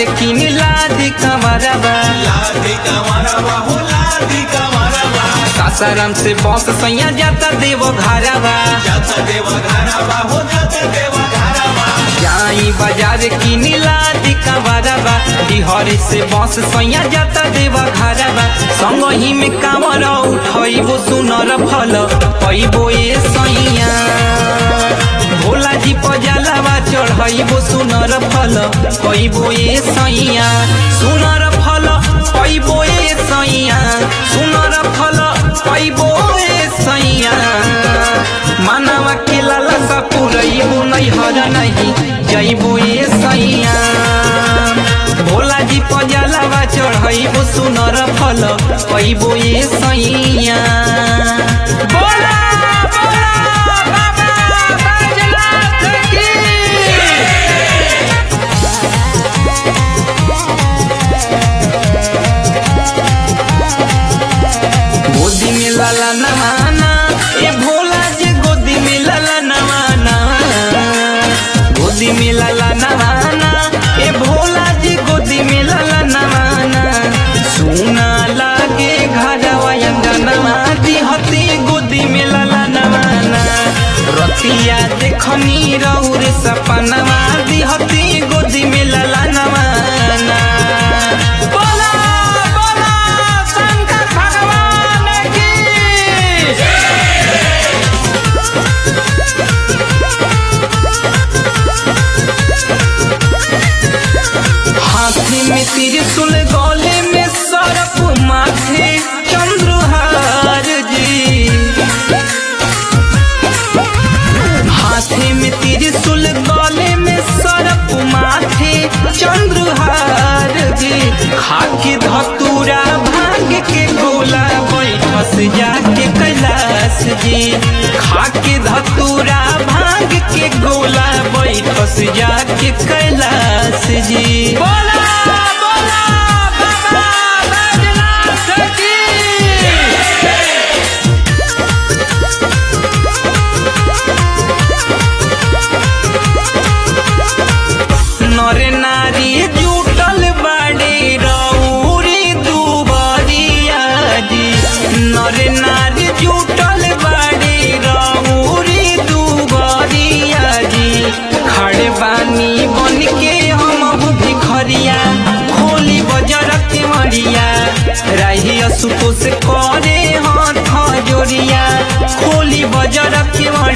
किन लादी कमरबा लादी कमरवा हो लादी कमरवा सासाराम से बस सैया जाता देव घरबा जाता देवा घरवा हो जाता देवा घरवा जाई बाजार किन लादी कमरबा बिहार से बस सैया जाता देव घरबा संग ही में कामर उठैबो सुनर फल पैबो ए सैया भोला जी पजालावा चढ़ैबो सुनर फल पैबो ए सैया सुनर फल पैबो ए सैया सुनर फल पैबो ए सैया मानवा के लालसा पुरैबो नैहर नहीं जैबो ए सैया भोला जी पजालावा चढ़ैबो सुनर फल पैबो ए सैया बोला बोला बाबा बैजनाथ की गोदी में लाला नवाना ए भोला जी गोदी में लाला नवाना गोदी में लाला नवाना ए भोला जी गोदी में लाला नवाना सुना लागे घरवा अंगनवा दिहती गोदी में लाला नवाना रतिया देखनी रौर सपनवा दिहती गोदी में लाला नवाना बोला बोला शंकर भगवान की हाथी में त्रिशूल गले में सरप माथे चंद्रहार जी हाथी में त्रिशूल गले में सरप माथे चंद्रहार जी खाके धतूरा भांग के गोला बैठस जाके कैलाश जी खाके धतूरा भांग के गोला बैठस जाके कैलाश जी बोला बोला बाबा बैजनाथ की नर नारी जुटल बाड़े रौरी दुबरिया जी नर नारी जुटल बाड़े रौरी दुबरिया जी खड़े बानी बन के हम भिखरिया खोली बजर के मरिया राही असुतो से करे हाथ जोड़िया खोली बजर के मरिया